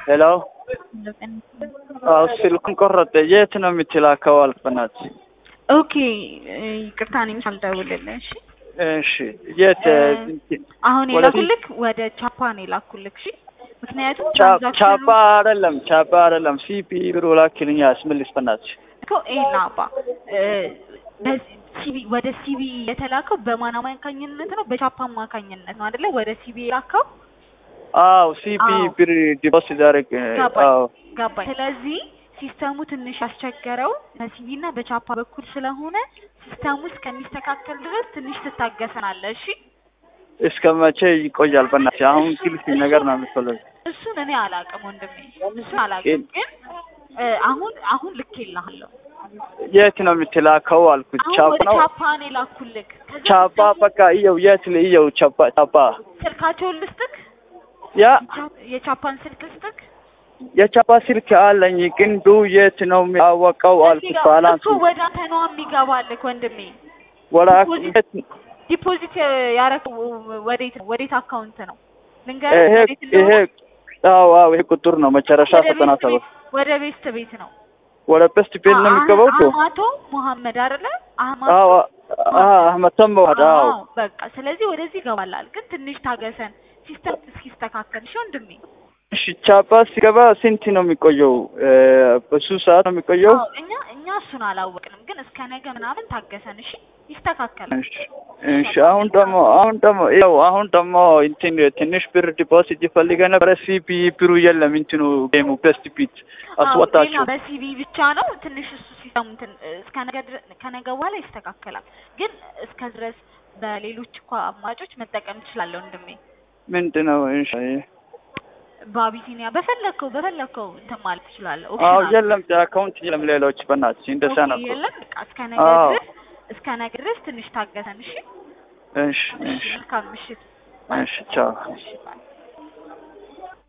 ሄሎ አዎ ስልኩን ቆረጠ። የት ነው የምትላከው? አልፈናት ኦኬ ይቅርታ፣ እኔም ሳልደውልልህ። እሺ እሺ የት አሁን ወደ የላኩልክ ወደ ቻፓ ነው የላኩልክ። እሺ ምክንያቱም ቻ- ትራንዛክሽኑ ቻፓ አይደለም ቻፓ አይደለም ሲፒ ብሎ ላኪልኝ አስመልስ በናትሽ። እኮ ኤና አባ በሲቢ ወደ ሲቢ የተላከው በማን አማካኝነት ነው? በቻፓ አማካኝነት ነው አይደለ? ወደ ሲቢ የላከው አዎ ሲፒ አዎ። ብር ዲፖዚት አደረግ ገባኝ አዎ ገባኝ። ስለዚህ ሲስተሙ ትንሽ ያስቸገረው በሲቢ እና በቻፓ በኩል ስለሆነ ሲስተሙ እስከሚስተካከል ድረስ ትንሽ ትታገሰናለህ። እሺ እስከ መቼ ይቆያል? በናትሽ አሁን ግልጽ ነገር ነው የሚፈልግ እሱን እኔ አላውቅም ወንድሜ፣ እሱን አላውቅም። ግን እ አሁን አሁን ልኬልሃለሁ። የት ነው የምትላከው አልኩት። አሁን ቻፓ ወደ ነው ቻፓ ነው የላኩልክ። ከዛ ቻፓ ሲስተሙ በቃ እየው የት እየው ቻፓ ቻፓ ስልካቸውን ልስጥክ፣ ያ ቻ- የቻፓን ስልክ ልስጥክ። የቻፓ ስልክ አለኝ ግን ዱ የት ነው የሚያወቀው እዚህ አልኩት። ጋር ባላንስ እሱ ወደ አንተ ነው የሚገባልክ ወንድሜ። ወላ ዲፖዚት ዲፖዚት ያረከው ወዴት ነው? ወዴት አካውንት ነው? ልንገርህ ይሄ ወዴት ይሄ እንደሆነ አዎ አዎ ይሄ ቁጥር ነው መጨረሻ ወደ ዘጠና ቤስት ሰባት ቤት ወደ ቤስት ቤት ነው። ወደ በስት ቤት ነው የሚገባው እኮ አህማቶ መሐመድ አይደለ? አህማቶ አዎ አዎ አህመድ ተመዋድ አዎ አዎ በቃ ስለዚህ ወደዚህ ይገባላል። ግን ትንሽ ታገሰን ሲስተም እስኪስተካከል። እሺ ወንድሜ። እሺ ቻፓ ሲገባ ስንት ነው የሚቆየው? እ፣ በሱ ሰዓት ነው የሚቆየው? አዎ እኛ እኛ እሱን አላወቅንም፣ ግን እስከ ነገ ምናምን ታገሰን። እሺ ይስተካከላል። እሺ እሺ። አሁን ደግሞ አሁን ደግሞ ያው አሁን ደግሞ እንትን ትንሽ ብር ዲፖዚት ይፈልገ ነበረ። ሲፒ ብሩ የለም እንትኑ ጌሙ በስት ቢት አስወጣችሁ። አዎ፣ በሲቪ ብቻ ነው ትንሽ እሱ ሲስተሙ እንትን እስከ ነገ ድረ- ከነገ በኋላ ይስተካከላል። ግን እስከ ድረስ በሌሎች እኮ አማራጮች መጠቀም ትችላለህ ወንድሜ። ምንድነው? እሺ በአቢሲኒያ በፈለግከው በፈለግከው እንትን ማለት ትችላለህ። አዎ ኦፕሽን አለ። የለም አካውንት የለም ሌሎች በእናትሽ እንደዛ ኦኬ፣ ነው። የለም በቃ እስከ ነገ አዎ። ድረስ እስከ ነገ ድረስ ትንሽ ታገሰን። እሺ እሺ እሺ፣ እሺ መልካም ምሽት። እሺ ቻው። እሺ ባይ